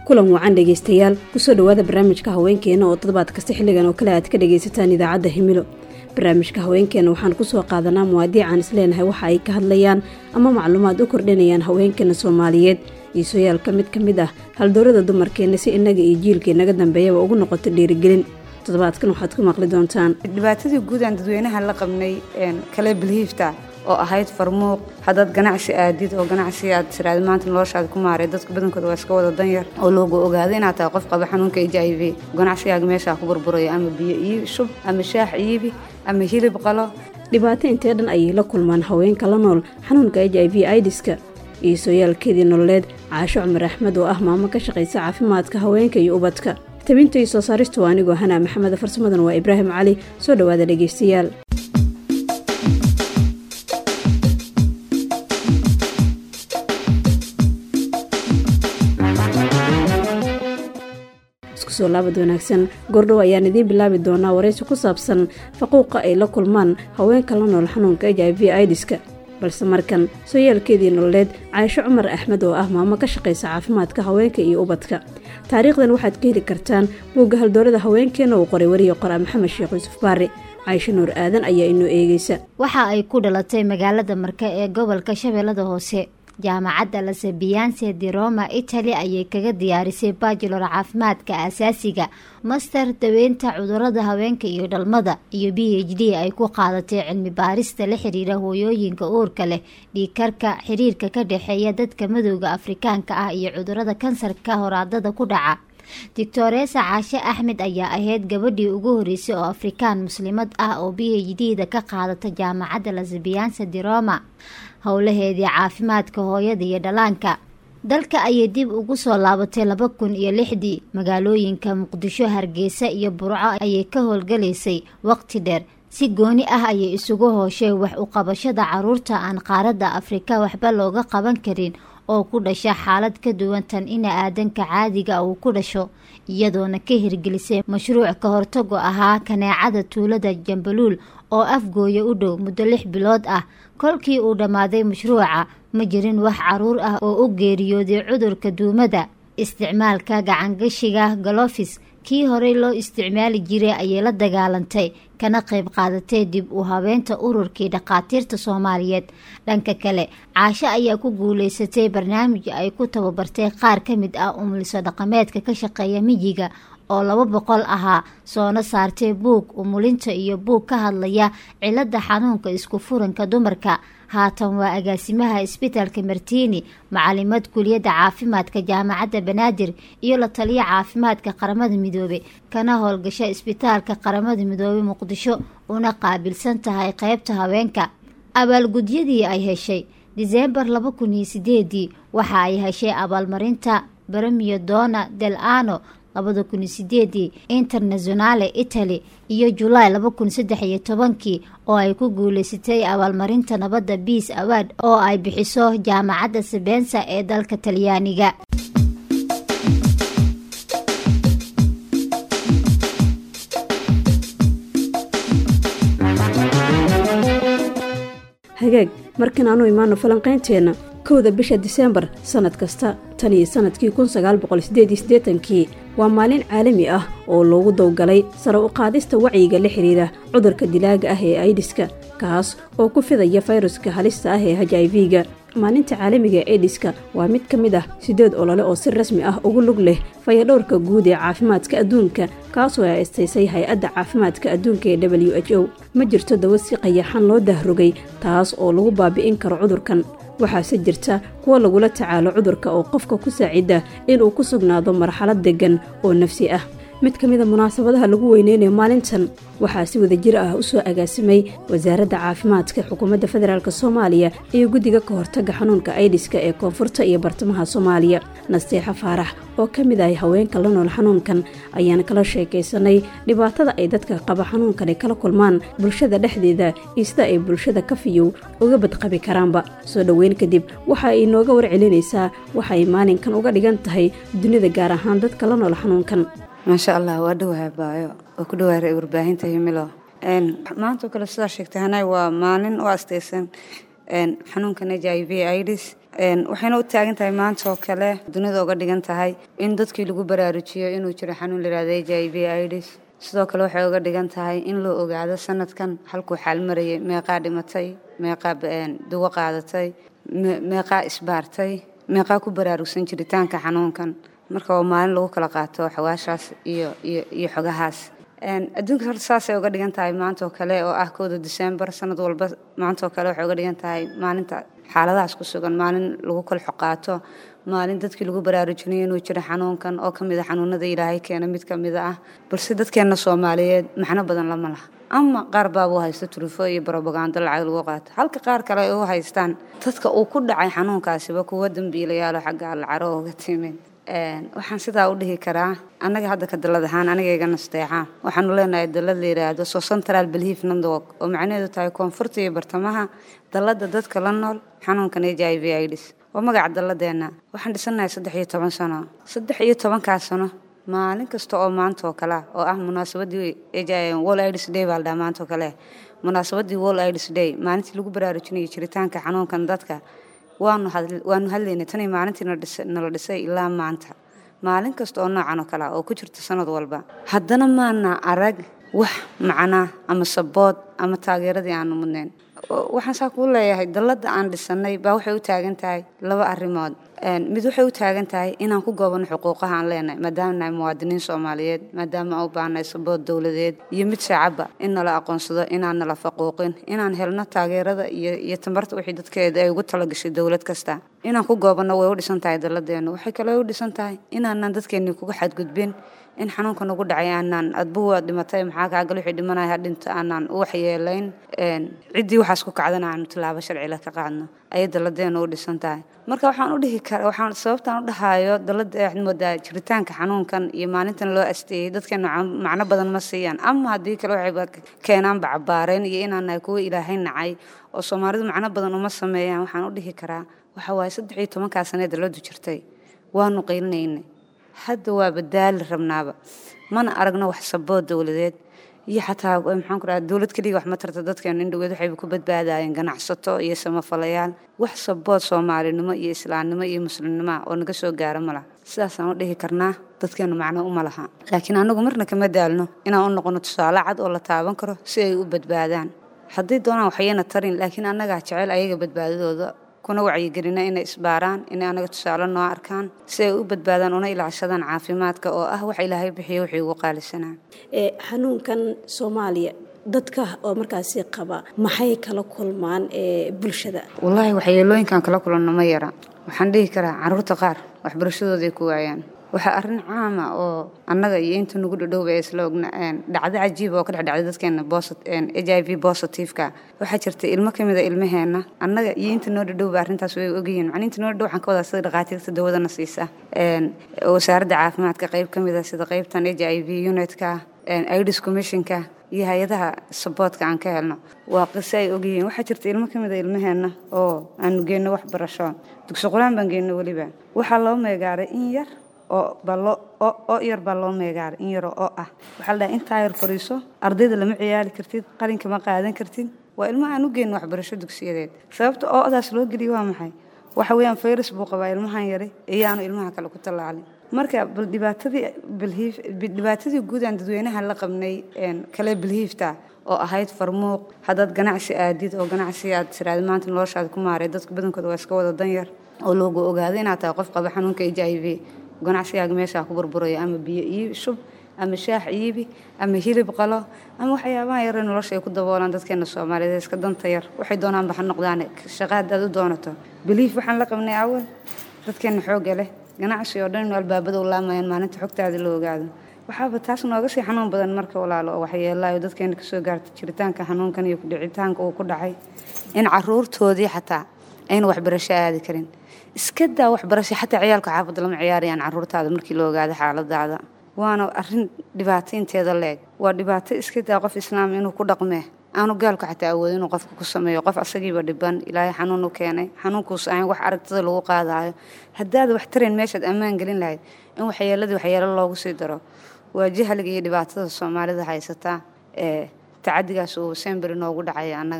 kulan wacan dhegaystayaal kusoo dhowaada barnaamijka haweenkeena oo toddobaad kasta xilligan oo kale aad ka dhagaysataan idaacadda himilo barnaamijka haweenkeena waxaan kusoo qaadanaa muwaadiican isleenahay waxa ay ka hadlayaan ama macluumaad u kordhinayaan haweenkeena soomaaliyeed iisooyaalka mid ka mid ah haldoorada dumarkeenna si innaga iyo jiilka inaga dambeeyaba ugu noqoto dhiirigelin toddobaadkan waxaad ku maqli doontaan dhibaatadii guud aan dadweynaha la qabnay kale bilhiifta oo ahayd farmuuq haddaad ganacsi aadid oo ganacsi aad tiraad maanta noloshaada ku maaray dadka badankooda waa iska wada danyar oo loogu ogaado inaad tahay qof qaba xanuunka h i v ganacsigaaga meeshaa ku burburaya ama biyo iibi shub ama shaax iibi ama hilib qalo dhibaato intee dhan ayay la kulmaan haweenka la nool xanuunka h i v idiska iisooyaalkeedii nololeed caasho cumar axmed oo ah maamo ka shaqaysa caafimaadka haweenka iyo ubadka tabinta iyo soo saaristu waa anigoo hanaa maxamed farsamadan waa ibraahim cali soo dhowaada dhegaystayaal isku soo laabad wanaagsan goordhow ayaan idiin bilaabi doonaa waraysi ku saabsan faquuqa ay la kulmaan haweenka la nool xanuunka h i v idiska balse markan sooyaalkeedii nololeed caaisho cumar axmed oo ah maamo ka shaqaysa caafimaadka haweenka iyo ubadka taariikhdan waxaad ka heli kartaan buugga haldoorada haweenkeena uu qoray wariye qoraa maxamed sheekh yuusuf baari caaisho nuur aadan ayaa inoo eegeysa waxa ay ku dhalatay magaalada marka ee gobolka shabeellada hoose jaamacadda lasabiyanse di roma italy ayay kaga diyaarisay bachelor caafimaadka asaasiga master daweynta cudurada haweenka iyo dhalmada iyo b h d ay ku qaadatay cilmi baarista la xiriira hooyooyinka uurka leh dhiikarka xiriirka ka dhexeeya dadka madowda afrikaanka ah iyo cudurada kansarka horaadada ku dhaca doctoresa caashe axmed ayaa ahayd gabadhii ugu horeysay oo afrikaan muslimad ah oo b h d da ka qaadata jaamacadda lasabiyanse di roma howlaheedii caafimaadka hooyada iyo dhalaanka dalka ayay dib ugu soo laabatay laba kun iyo lixdii magaalooyinka muqdisho hargeysa iyo burco ayay ka howlgalaysay waqti dheer si gooni ah ayay isugu hooshay wax u qabashada caruurta aan qaaradda afrika waxba looga qaban karin oo ku dhasha xaalad ka duwan tan ina aadanka caadiga uu ku dhasho iyadoona ka hirgelisay mashruuc ka hortago ahaa kaneecada tuulada jambaluul oo afgooya u dhow muddo lix bilood ah kolkii uu dhammaaday mashruuca ma jirin wax caruur ah oo u geeriyooday cudurka duumada isticmaalka gacangashiga galofis kii horey loo isticmaali jiray ayay la dagaalantay kana qayb qaadatay dib u habeenta ururkii dhakhaatiirta soomaaliyeed dhanka kale caasho ayaa ku guuleysatay barnaamij ay ku tababartay qaar ka mid ah umuliso dhaqameedka ka shaqeeya miyiga oo laba boqol ahaa soona saartay buug umulinta iyo buug ka hadlaya cilada xanuunka isku furanka dumarka haatan waa agaasimaha isbitaalka martiini macalimad kuliyadda caafimaadka jaamacadda banaadir iyo la taliya caafimaadka qaramada midoobe kana howlgasha isbitaalka qaramada midoobe muqdisho una qaabilsan tahay qeybta haweenka abaalgudyadii ay heshay diseembar laba kun iyo sideedii waxa ay heshay abaalmarinta bremio dona del ano labada kun iyo sideedii internationale italy iyo julaay laba kun saddex iyo tobankii oo ay ku guuleysatay abaalmarinta nabadda biis award oo ay bixiso jaamacadda sabensa ee dalka talyaaniga hagaag markan aanu imaano falanqaynteenna kowda bisha diseembar sannad kasta tan iyo sannadkii kun sagaal boqol sideed iyo siddeetankii waa maalin caalami ah oo loogu dowgalay sare u qaadista wacyiga la xidhiira cudurka dilaaga ah ee aidiska kaas oo ku fidaya fayruska halista ah ee h i v-ga maalinta caalamiga ee aidiska waa mid ka mid ah siddeed olole oo si rasmi ah ugu lug leh fayadhowrka guud ee caafimaadka adduunka kaasoo ay astaysay hay-adda caafimaadka adduunka ee w h o ma jirto dawo si qayaxan loo dahrogay taas oo lagu baabi'in karo cudurkan waxaase jirta kuwa lagula tacaalo cudurka oo qofka ku saacida inuu ku sugnaado marxalad deggan oo nafsi ah mid ka mida munaasabadaha lagu weyneynayo maalintan waxaa si wadajir ah u soo agaasimay wasaaradda caafimaadka xukuumadda federaalk soomaaliya iyo guddiga ka hortagga xanuunka aidiska ee koonfurta iyo bartamaha soomaaliya nasteexo faarax oo ka mid ahay haweenka la nool xanuunkan ayaan kala sheekaysanay dhibaatada ay dadka qaba xanuunkani kala kulmaan bulshada dhexdeeda iyo sida ay bulshada ka fiyow uga badqabi karaanba soo dhoweyn kadib waxa ay inooga warcelinaysaa waxa ay maalinkan uga dhigan tahay dunida gaar ahaan dadka la nool xanuunkan maasha allah waa dhawaha baayo waa ku dhawaara warbaahinta himilo maantao kale sidaa sheegtay hanay waa maalin u astaysan xanuunkan h i v ids waxayna u taagan tahay maanta oo kale dunida uga dhigan tahay in dadkii lagu baraarujiyo inuu jiro xanuun layihahdo h i v ids sidoo kale waxay uga dhigan tahay in loo ogaado sanadkan halkuu xaal marayay meeqaa dhimatay meeqaa dugo qaadatay meeqaa isbaartay meeqaa ku baraarugsan jiritaanka xanuunkan marka waa maalin lagu kala qaato xawaashaas iyo iyo xogahaas adduunka horta saasay uga dhigan tahay maanta oo kale oo ah kowda disembar sanad walba maanta oo kale waxay uga dhigan tahay maalinta xaaladahaas ku sugan maalin lagu kala xoqaato maalin dadkii lagu baraarujinayo inuu jiro xanuunkan oo kamid a xanuunada ilaahay keena mid kamid ah balse dadkeena soomaaliyeed macno badan lama laha ama qaar baaba u haysta turufo iyo brobagando lacag lagu qaato halka qaar kale ay u haystaan dadka uu ku dhacay xanuunkaasiba kuwa dambiilayaalo xagga allacaro uga timid waxaan sidaa u dhihi karaa annaga hadda ka dalad ahaan aniga nasteexa waxaanu leenahay dalad la yidhaahdo so central belief network oo macnaheedu tahay koonfurta iyo bartamaha dalada dadka la nool xanuunkan h i v ids waa magaca dalladeena waxaan dhisannahay saddex iyo toban sano saddex iyo tobankaas sano maalin kasta oo maanta oo kale oo ah munaasabadii wall ids day baa la dhaha maanta oo kale munaasabadii wall ids day maalintii lagu baraarujinayay jiritaanka xanuunkan dadka waanu waanu hadlaynay tanii maalintii nala dhisay ilaa maanta maalin kasta oo noocan oo kalea oo ku jirta sanad walba haddana maana arag wax macnaa ama sabood ama taageeradii aanu mudnayn waxaan saa kuu leeyahay dalladda aan dhisanay baa waxay u taagan tahay laba arrimood mid waxay u taagan tahay inaan ku goobano xuquuqaha aan leenahay maadaama nahay muwaadiniin soomaaliyeed maadaama aan u baahnay sabood dowladeed iyo mid shacabba in nala aqoonsado inaan nala faquuqin inaan helno taageerada iyo iyo tamarta wixii dadkeeda ay ugu talagashay dowlad kasta inaan ku goobano way u dhisan tahay dalladeenu waxay kaloo u dhisan tahay inaanan dadkeennii kuga xadgudbin in xanuunka nagu dhacay aanaan adbuhu waad dhimatay maxaa kaagal wixii dhimanaya ha dhinta aanaan u waxyeelayn ciddii waxaas ku kacdana aanu tilaabo sharcila ka qaadno ayay dalladeenu u dhisan tahay marka waxaan u dhihi kara waxaan sababtaan u dhahayo dalladda waxaad moodaa jiritaanka xanuunkan iyo maalintan loo asteeyey dadkeenu macno badan ma siiyaan ama haddii kale waxayba keenaanba cabaareen iyo inaan nahay kuwa ilaahay nacay oo soomaalidu macno badan uma sameeyaan waxaan u dhihi karaa waxa waaye saddex iyo tobankaa sanee dalladdu jirtay waanu qiilinaynay hadda waa badaali rabnaaba mana aragno wax sabood dowladeed iyo xataa maxaan ku dhaha dowlad keliga wax ma tarta dadkeenu indhoweed waxayba ku badbaadayeen ganacsato iyo samafalayaal wax sabood soomaalinimo iyo islaamnimo iyo muslimnimo oo naga soo gaara ma laha sidaasaan u dhihi karnaa dadkeenu macno uma laha laakiin anagu marna kama daalno inaan u noqono tusaale cad oo la taaban karo si ay u badbaadaan hadday doonaan waxyana tarin laakiin annagaa jecel ayaga badbaadadooda kuna wacyigelina inay isbaaraan inay anaga tusaale noo arkaan si ay u badbaadaan una ilaashadaan caafimaadka oo ah wax ilaahay bixiyo wixii ugu qaalisanaa xanuunkan soomaaliya dadka oo markaasi qaba maxay kala kulmaan bulshada wallaahi waxyeelooyinkan kala kulanno ma yara waxaan dhihi karaa caruurta qaar waxbarashadooday ku waayaan waxaa arrin caama oo annaga iyo inta nagu dhadhowba ee isla ogna dhacdo cajiiba oo ka dhexdhacday dadkeena h i v positiveka waxaa jirta ilmo ka mid a ilmaheenna annaga iyo inta noo dhadhowba arrintaas way ogyihiin macni inta noo dhadhow waxaan ka wadaa sida dhakhaatiirta dawadana siisa wasaaradda caafimaadka qayb ka mid a sida qaybtan h i v unitka ids commissionka iyo hay-adaha saboodka aan ka helno waa qiso ay ogyihiin waxaa jirta ilmo ka mid a ilmaheenna oo aanu geenno waxbarasho dugsi qur-aan baan geenno weliba waxaa loo meegaaray in yar oo baloo oo yar baa loo meegaaray in yaroo oo ah waxaa la dhahay intaa yar fariiso ardayda lama ciyaari kartid qalinka ma qaadan kartid waa ilmo aan u geenno waxbarasho dugsiyadeed sababta oodaas loo geliya waa maxay waxa weeyaan fayrus buu qabaa ilmahan yari iyaanu ilmaha kale ku tallaalin marka bal dhibaatadii bilhiif dhibaatadii guud aan dadweynaha la qabnay kale bilhiifta oo ahayd farmuuq haddaad ganacsi aadid oo ganacsi aad tiraad maanta noloshaada ku maaray dadka badankooda waa iska wada danyar oo loogu ogaado inaad tahay qof qaba xanuunka h i v ganacsigaaga meeshaa ku burburayo ama biyo iibi shub ama shaax iibi ama hilib qalo ama waxyaabaha yare nolosha ay ku daboolaan dadkeena soomaaliyeed iska danta yar waxay doonaanba ha noqdaan shaqa haddaad u doonato biliif waxaan la qabnay awal dadkeena xoogga leh ganacsi oo dhan inu albaabada u laamayaan maalinta xogtaada la ogaado waxaaba taas nooga sii xanuun badan marka walaalo oo waxyeelaayo dadkeena kasoo gaarta jiritaanka xanuunkan iyo kudhicitaanka uu ku dhacay in caruurtoodii xataa ayna waxbarasho aadi karin iska daa waxbarasho xataa ciyaalka xaafadda lama ciyaarayaan caruurtaada markii la ogaado xaaladaada waana arin dhibaato inteeda leeg waa dhibaato iska daa qof islaam inuu ku dhaqmee aanu gaalku xataa awood inuu qofka ku sameeyo qof asagiiba dhiban ilaahay xanuun u keenay xanuunkuus ahayn wax aragtada lagu qaadayo haddaad wax tarayn meeshaad ammaan gelin lahayd in waxyeeladii waxyeelo loogu sii daro waa jahliga iyo dhibaatada soomaalida haysataa ee tacadigaas uu semberi noogu dhacaya annagana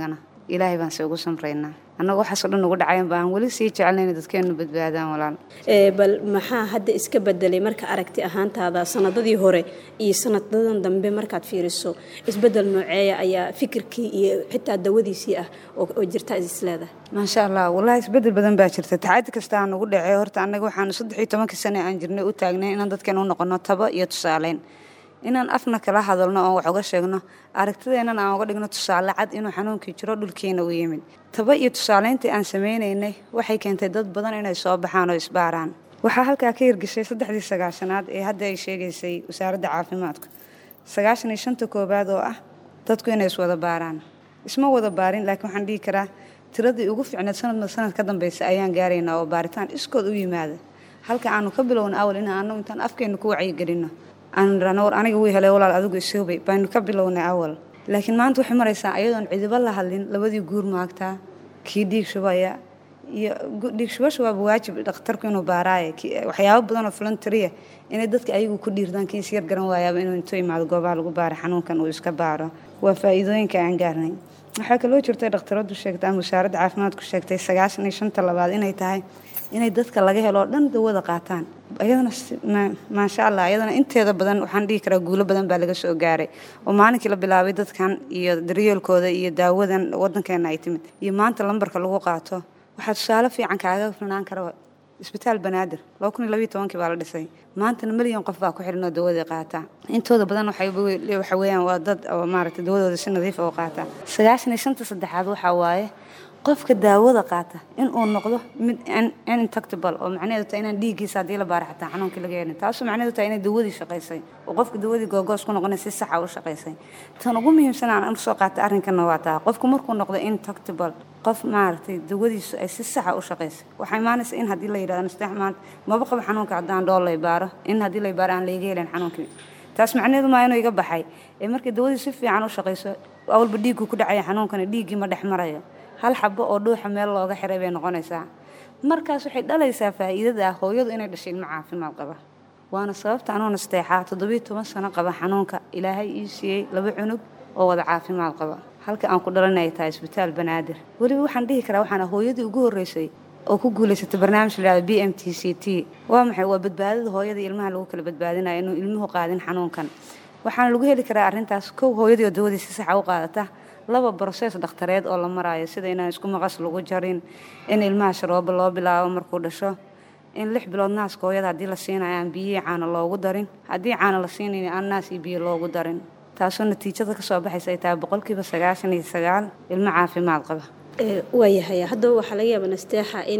ilaahay baan se ugu samraynaa annaga waxaasoo dhan ugu dhacayan baan weli sii jecelnayn dadkeenu badbaadaan walaal bal maxaa hadda iska bedelay marka aragti ahaantaada sanadadii hore iyo sanadadan dambe markaad fiiriso isbedel nooceeya ayaa fikirkii iyo xitaa dawadiisii ah oo jirta isleedahay maasha allah wallaahi isbedel badan baa jirta tacaadi kasta aan ugu dhacey horta annaga waxaanu saddex iyo tobankii sane aan jirnay u taagnay inaan dadkeen u noqono taba iyo tusaaleyn inaan afna kala hadalno oon wax uga sheegno aragtideennan aan uga dhigno tusaale cad inuu xanuunkii jiro dhulkiina u yimid taba iyo tusaaleyntii aan samaynaynay waxay keentay dad badan inay soo baxaan oo isbaaraan waxaa halkaa ka hirgeshay saddexdii sagaashanaad ee hadda ay sheegaysay wasaaradda caafimaadku sagaashan iyo shanta koowaad oo ah dadku inay iswada baaraan isma wada baarin laakiin waxaan dhihi karaa tiradii ugu fiicneed sanadma sanad ka dambeysa ayaan gaaraynaa oo baaritaan iskood u yimaada halka aanu ka bilowna awal in aanu intaan afkeenu ku wacyigelinno aanu nirahno war aniga wii helay walaal adigu isoobay baynu ka bilownay awal laakiin maanta waxay maraysaa ayadoon cidiba la hadlin labadii guur maagtaa kii dhiig shubaya iyo dhiig shubasha waaba waajib dhakhtarku inuu baaraaye waxyaabo badan oo voluntaria inay dadka ayagu ku dhiirdaan kii isyar garan waayaaba inuu intuu imaado goobaha lagu baara xanuunkan uu iska baaro waa faa'iidooyinka aan gaarnay waxaa kaloo jirtay dhakhtaradu sheegtay ama wasaaradda caafimaadku sheegtay sagaashan iyo shanta labaad inay tahay inay dadka laga helo oo dhan dawada qaataan ayadana maasha allah ayadana inteeda badan waxaan dhihi karaa guulo badan baa laga soo gaaray oo maalinkii la bilaabay dadkan iyo daryeelkooda iyo daawadan wadankeena ay timid iyo maanta lambarka lagu qaato waxaa tusaale fiican kaaga filnaan kara isbitaal banaadir laba kun iyo labiyo tobankii baa la dhisay maantana milyan qof baa ku xiran oo dawadii qaata intooda badan waxa weeyaan waa dad oo maaragtay dawadooda si nadiif oo qaata sagaashan iyo shanta saddexaad waxaa waaye qofka daawada qaata inuu noqdo mid intactable oo macnaheedu tahay inaan dhiiggiisa haddii la baara xataa xanuunkii laga helin taasoo macnaheedu tahay inay dawadii shaqaysay oo qofka dawadii googoos ku noqonay si saxa u shaqaysay tan ugu muhiimsan aan usoo qaatay arrinkanna waa taa qofku markuu noqdo intactable qof maaragtay dawadiisu ay si saxa u shaqaysay waxaa imaanaysa in haddii la yidhahdo nasteex maanta maba qabo xanuunka haddaan dhool lay baaro in haddii lay baaro aan layga helin xanuunkii taas macnaheedu maa inuu iga baxay ee markii dawadii si fiican u shaqayso awalba dhiiggu ku dhacaya xanuunkana dhiiggii ma dhex marayo hal xabo oo dhuuxa meel looga xiray bay noqonaysaa markaas waxay dhalaysaa faa'iidada ah hooyadu inay dhashay ilmo caafimaad qaba waana sababta anuu nasteexaa toddobiyo toban sano qaba xanuunka ilaahay ii siiyey laba cunug oo wada caafimaad qaba halka aan ku dhalan ay tahay isbitaal banaadir weliba waxaan dhihi karaa waxaana hooyadii ugu horreysay oo ku guulaysatay barnaamij la yihahdo b m t c t waa maxay waa badbaadada hooyada ilmaha lagu kala badbaadinayo inuu ilmuhu qaadin xanuunkan waxaana lagu heli karaa arrintaas kow hooyadii oo dawadii si saxa u qaadata laba brosees dhakhtareed oo la maraayo sida inaan isku maqas lagu jarin in ilmaha sharoobo loo bilaabo markuu dhasho in lix bilood naaska hooyada haddii la siinayo aan biyihii caano loogu darin haddii caano la siinayn aan naas iyo biyo loogu darin taasoo natiijada ka soo baxaysa ay tahay boqolkiiba sagaashan iyo sagaal ilmo caafimaad qaba waayahay haddaba waxaa laga yaaba nasteexa in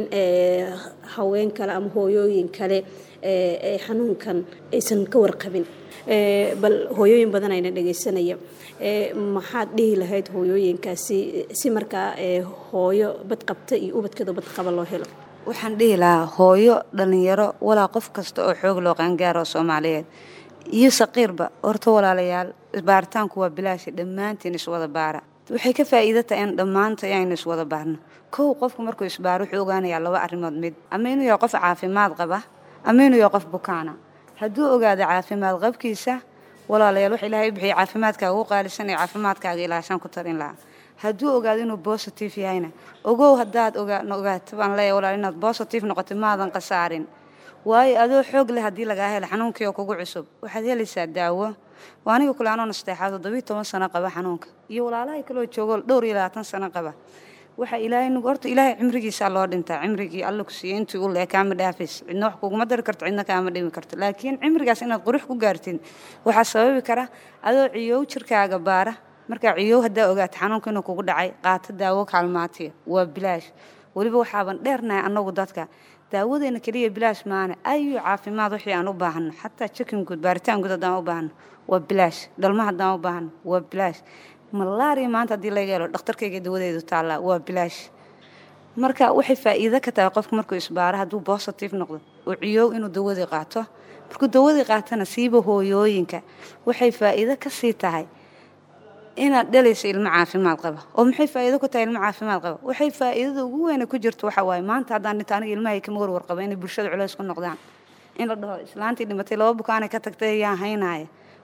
haween kale ama hooyooyin kale xanuunkan aysan ka warqabin bal hooyooyin badan ayna dhegaysanaya maxaad dhihi lahayd hooyooyinkaasi si markaa hooyo badqabta iyo ubadkeeda badqaba loo helo waxaan dhihi lahaa hooyo dhallinyaro walaa qof kasta oo xoog loo qaangaaro soomaaliyeed iyo saqiirba horta walaalayaal baaritaanku waa bilaasha dhammaantiin iswada baara waxay ka faa'iida tahay in dhammaanta aynu iswada baarno kow qofku markuu isbaaro wuxuu ogaanayaa laba arrimood mid ama inuu yahay qof caafimaad qaba ama inuu yahay qof bukaana hadduu ogaado caafimaad qabkiisa walaalayaal wax ilaahay u bixiyay caafimaadkaaga ugu qaalisan ee caafimaadkaaga ilaashan ku tarin lahaa hadduu ogaado inuu bositive yahayna ogow haddaad ogaato baan leeyahay walaal inaad bositive noqotay maadan khasaarin waayo adoo xoog leh haddii lagaa helo xanuunkii oo kugu cusub waxaad helaysaa daawo waa aniga kule anoo nasteexaa toddobiyo toban sano qaba xanuunka iyo walaalahay kaloo joogo dhowr iyo labaatan sano qaba waxa ilaahay nagu horta ilaahay cimrigiisaa loo dhintaa cimrigii alla ku siiyey intii u lee kaama dhaafays cidna wax kuguma dari karto cidna kaama dhimi karto laakiin cimrigaas inaad qurux ku gaartid waxaa sababi kara adoo ciyow jirkaaga baara markaa ciyow haddaa ogaato xanuunka inuu kugu dhacay qaato daawo kaalmaatiya waa bilaash weliba waxaaban dheernahay annagu dadka daawadeena keliya bilaash maana ayuu caafimaad wixii aan u baahano xataa jikin guud baaritaan guud haddaan u baahano waa bilaash dhalma haddaan u baahano waa bilaash malaria maanta haddii laga helo dhakhtarkayga dawadeedu taallaa waa bilaash marka waxay faa'iido ka tahay qofku markuu isbaaro hadduu bositive noqdo oo ciyow inuu dawadii qaato markuu dawadii qaatana siiba hooyooyinka waxay faa'iido ka sii tahay inaad dhalayso ilmo caafimaad qaba oo maxay faa'iido ku tahay ilmo caafimaad qaba waxay faa'iidada ugu weyne ku jirto waxa waaye maanta haddaan dhinto aniga ilmahay kama warwar qaba inay bulshada culays ku noqdaan in la dhaho islaantii dhimatay laba bukaanay ka tagtay ayaa haynaaya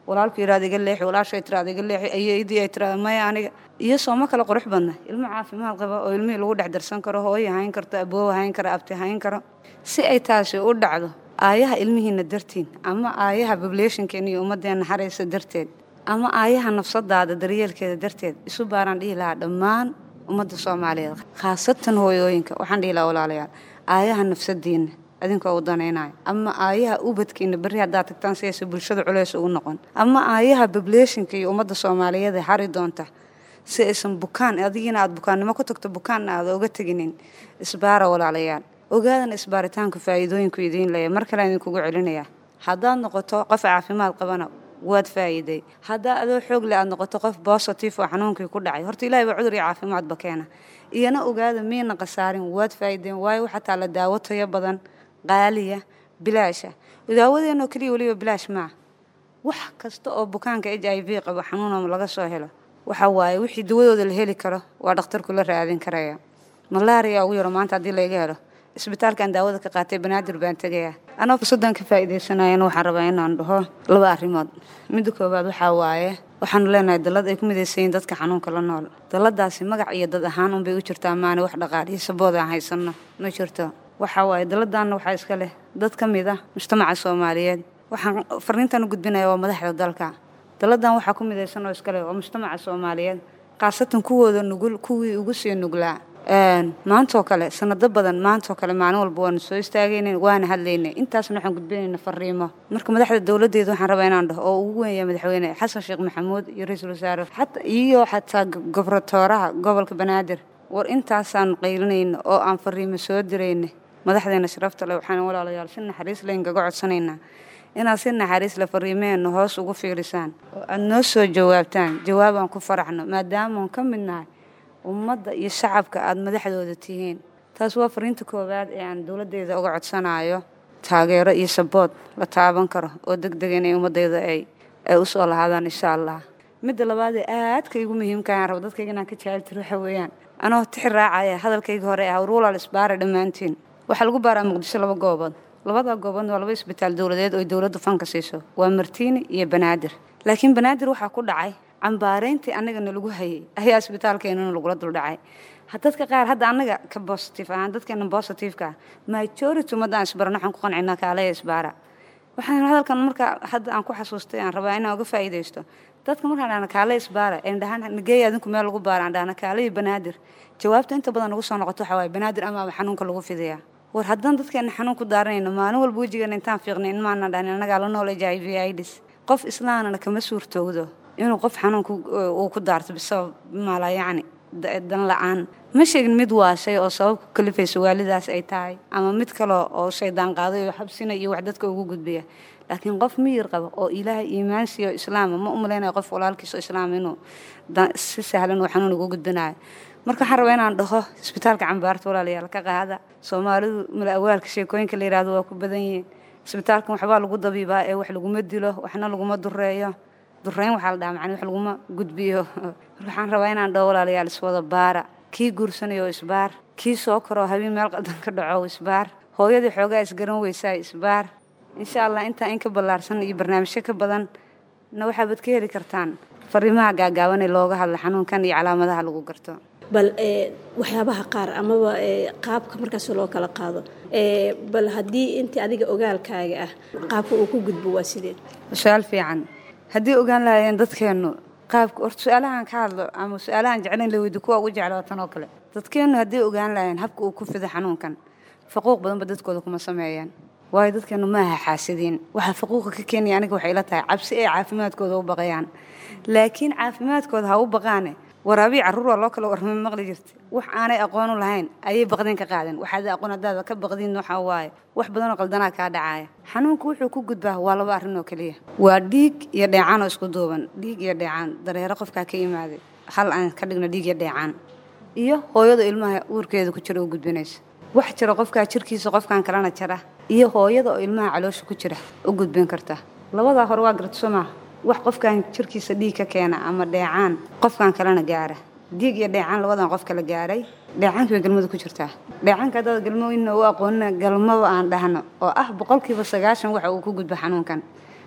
walaalku yidhahda iga leexi walaashay tiraada iga leexi ayeydii ay tiraada maya aniga iyo sooma kale qurux badna ilmo caafimaad qaba oo ilmihii lagu dhex darsan karo hooyo hayn karto aboowa hayn karo abti hayn karo si ay taasi u dhacdo aayaha ilmihiina dartiin ama aayaha bableeshinkeena iyo ummaddeena haraysa darteed ama aayaha nafsadaada daryeelkeeda darteed isu baaraan dhihi lahaa dhammaan ummadda soomaaliyeed khaasatan hooyooyinka waxaan dhihi lahaa walaalayaal aayaha nafsadiina adinkoo u danaynayo ama aayaha ubadkiina berri haddaad tagtaan si aysa bulshada culeys ugu noqon ama aayaha bableeshinka iyo ummadda soomaaliyeed ee hari doonta si aysan bukaan adigiina aada bukaannimo ku tagto bukaanna aada uga teginin isbaara walaalayaal ogaadana isbaaritaanku faa'iidooyinku idiin leeya mar kale idinkugu celinayaa haddaad noqoto qof caafimaad qabana waad faa'iiday haddaa adoo xoog leh aad noqoto qof bositive oo xanuunkii ku dhacay horta ilahay baa cudur iyo caafimaadba keena iyana ogaada miyna khasaarin waad faa'iideen waayo waxaa taalla daawo tayo badan qaaliya bilaasha daawadeenoo keliya weliba bilaash maa wax kasta oo bukaanka h i v qabo xanuunama laga soo helo waxa waaye wixii dawadooda la heli karo waa dhakhtarku la raadin karaya malaria ugu yaro maanta haddii laga helo isbitaalkan daawada ka qaatay banaadir baan tegayaa anoo fursaddan ka faa'iidaysanayana waxaan rabaa inaan dhaho laba arrimood midda koowaad waxaa waaye waxaanu leenahay dallad ay ku midaysayiin dadka xanuunka la nool dalladaasi magac iyo dad ahaan unbay u jirtaa maana wax dhaqaal iyo sabood aan haysanno ma jirto waxaa waaye dalladanna waxaa iska leh dad ka mid ah mujtamaca soomaaliyeed waxaan farriintan u gudbinaya waa madaxda dalka dalladan waxaa ku midaysan oo iska leh waa mujtamaca soomaaliyeed khaasatan kuwooda nugul kuwii ugu sii nuglaa maantoo kale sanado badan maantoo kale maalin walba waanu soo istaagayna waana hadlaynay intaasna waxaan gudbinayna fariimo marka madaxda dowladeeda waxaan rabaa inaan dhaho oo ugu weynaya madaxweyne xasan sheekh maxamuud iyo ra-iisul wasaare iyo xataa gobratooraha gobolka banaadir war intaasaanu qaylinayna oo aan fariimo soo dirayna madaxdeena sharafta leh waxaan walaalayaal si naxariis le inkaga codsanaynaa inaad si naxariis le fariimeenna hoos ugu fiirisaan oo aada noo soo jawaabtaan jawaabaan ku faraxno maadaamaan ka mid nahay ummadda iyo shacabka aada madaxdooda tihiin taas waa fariinta koowaad ee aan dowladdeeda uga codsanayo taageero iyo sabood la taaban karo oo deg dega inay ummaddayda ay ay u soo lahaadaan insha allah midda labaad ee aadka igu muhiimka aan rabo dadkayga inaan ka jaaltir waxa weeyaan anoo tixi raacaya hadalkayga hore ah ruulal isbaara dhammaantiin waxaa lagu baaraa muqdisho laba goobood labada gooboodna waa laba isbitaal dowladeed oo dowladdu fanka siiso waa martiini iyo banaadir laakiin banaadir waxaa ku dhacay cambaarayntii annagana lagu hayay ayaa isbitaalkeenana lagula duldhacay dadka qaar hadda annaga ka bositive ahaan dadkeena bositiveka ah majority ummaddaan isbarano waxaan ku qancina kaalaya isbaara waxaan hadalkan marka hadda aan ku xasuustay aan rabaa inaan uga faa'iidaysto dadka markaan dhahna kaale isbaara een dhahaan nageeya adinku meel lagu baara aan dhahna kaale iyo banaadir jawaabta inta badan nagu soo noqoto waxaa waaye banaadir amaaba xanuunka lagu fidayaa war haddaan dadkeena xanuun ku daaranayno maalin walba wejigeena intaan fiiqnay in maana dhahin annagaa la nool h i v idis qof islaanana kama suurtoogdo inuu qof xanuunka uu ku daarto bisabab maala yacni dan la-aan ma sheegin mid waashay oo sabab ku kalifaysa waalidaas ay tahay ama mid kale oo shaydaan qaaday oo xabsina iyo wax dadka ugu gudbiya laakiin qof miyir qaba oo ilaahay iimaan siiyo islaama ma umalaynaya qof walaalkiiso islaam inuu si sahlan uu xanuun ugu gudbinayo marka waxaan rabaa inaan dhaho isbitaalka cambaarta walaalayaal ka qaada soomaalidu mala awaalka sheekooyinka la yihahdo waa ku badan yihiin isbitaalkan waxbaa lagu dabiibaa ee wax laguma dilo waxna laguma dureeyo dureyn waxaa la dhaha macni wax laguma gudbiyo waxaan rabaa inaan dhaho walaalayaal iswada baara kii guursanayo isbaar kii soo koroo habeen meel qadan ka dhaco isbaar hooyadii xoogaa isgaran weysaa isbaar insha allah intaa in ka ballaarsan iyo barnaamijyo ka badan na waxaabad ka heli kartaan fariimaha gaagaaban ee looga hadla xanuunkan iyo calaamadaha lagu garto bal waxyaabaha qaar amaba qaabka markaas loo kala qaado bal haddii intii adiga ogaalkaaga ah qaabka uu ku gudbo waa sidee su-aal fiican haddii ogaan lahaayeen dadkeennu qaabka horta su-aalahan ka hadlo ama su-aalahan jeclayn la weydi kuwa ugu jeclaa tan oo kale dadkeennu haddii ogaan lahaayeen habka uu ku fido xanuunkan faquuq badanba dadkooda kuma sameeyaan waayo dadkeennu maaha xaasidiin waxaa faquuqa ka keenaya aniga waxay ila tahay cabsi ay caafimaadkooda u baqayaan laakiin caafimaadkooda ha u baqaane waraabii carruur waa loo kala warmay maqli jirta wax aanay aqoonu lahayn ayay baqdin ka qaadeen waxaad aqoon haddaada ka baqdiin waxaa waaye wax badanoo qaldanaa kaa dhacaaya xanuunku wuxuu ku gudbaa waa laba arrin oo keliya waa dhiig iyo dheecaan oo isku duuban dhiig iyo dheecaan dareero qofkaa ka yimaaday hal aan ka dhigno dhiig iyo dheecaan iyo hooyada ilmaha uurkeeda ku jira u gudbinaysa wax jira qofkaa jirkiisa qofkan kalena jara iyo hooyada oo ilmaha caloosha ku jira u gudbin karta labadaa hore waa garto soo maaha wax qofkan jirkiisa dhiig ka keena ama dheecaan qofkan kalena gaara dhiig iyo dheecaan labadan qof kala gaaray dheecaankii bay galmada ku jirtaa dheecaanka haddaad galmooyinna u aqoonina galmaba aan dhahno oo ah boqolkiiba sagaashan waxa uu ku gudbo xanuunkan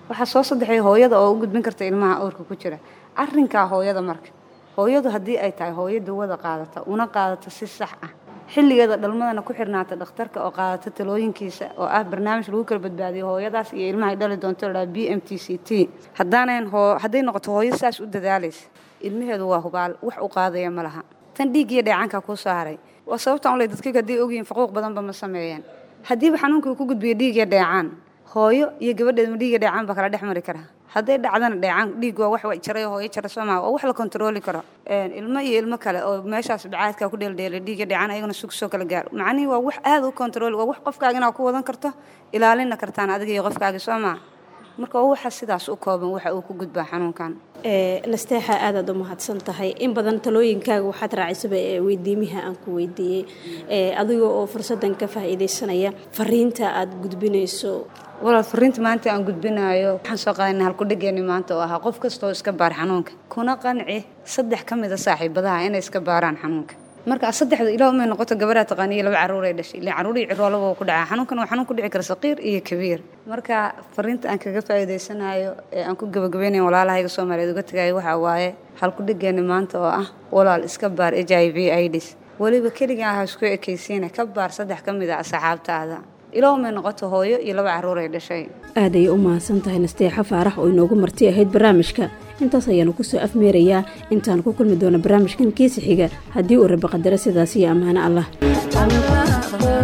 waxaa soo saddexay hooyada oo u gudbin karta ilmaha uurka ku jira arrinkaa hooyada marka hooyadu haddii ay tahay hooyo dawada qaadata una qaadata si sax ah xilligeeda dhalmadana ku xirnaata dhakhtarka oo qaadata talooyinkiisa oo ah barnaamij lagu kala badbaadiyo hooyadaas iyo ilmaha ay dhali doonto ladhaha b m t c t haddaanayn hoo hadday noqoto hooyo saas u dadaalaysa ilmaheedu waa hubaal wax u qaadaya ma laha tan dhiiggiyo dheecaankaa kuu soo haray waa sababtaan u ley dadkayga hadday ogyihiin faquuq badanba ma sameeyeen haddiiba xanuunka uu ku gudbiyo dhiigya dheecaan hooyo iyo gabadheed ma dhiigya dheecaan baa kala dhex mari kara hadday dhacdana dheecaan dhiig waa wax wa jaray hooyo jara soo maha waa wax la kontarooli karo ilmo iyo ilmo kale oo meeshaas bacaadkaa ku dheeldheelay dhiigya dheecaan ayagana sug soo kala gaar macnihii waa wax aada u kontarooli waa wax qofkaaga inaad ku wadan karto ilaalina kartaan adiga iyo qofkaaga soo maha marka waa waxa sidaas u kooban waxa uu ku gudbaa xanuunkan nasteexa aadaad u mahadsan tahay in badan talooyinkaaga waxaad raacisaba ee weydiimiha aan ku weydiiyey adiga oo fursaddan ka faa'iidaysanaya fariinta aad gudbinayso walaal fariinta maanta aan gudbinaayo waxaan soo qaadana halkudhigeeni maanta oo ahaa qof kastoo iska baar xanuunka kuna qanci saddex ka mida saaxiibadaha inay iska baaraan xanuunka marka saddexda ilaa umay noqoto gabaraa taqaaniyo laba carruuray dhashay ilaa carruurii ciroolaba ku dhacaa xanuunkan waa xanuun ku dhici kara saqiir iyo kabiir marka fariinta aan kaga faa'iidaysanayo ee aan ku gabagabaynayo walaalahayga soomaaliyeed uga tagayo waxaa waaye halkudhigeeni maanta oo ah walaal iska baar h i v ids weliba keligaa ha isku ekaysiina ka baar saddex ka mid a asxaabtaada ilaa umay noqoto hooyo iyo laba carruuray dhashay aaday u mahadsan tahay nasteexa faarax oo inoogu marti ahayd barnaamijka intaas ayaanu kusoo afmeerayaa intaan ku kulmi doono barnaamijkan kiisa xiga haddii uu raba qadaro sidaas iyo ammaano allah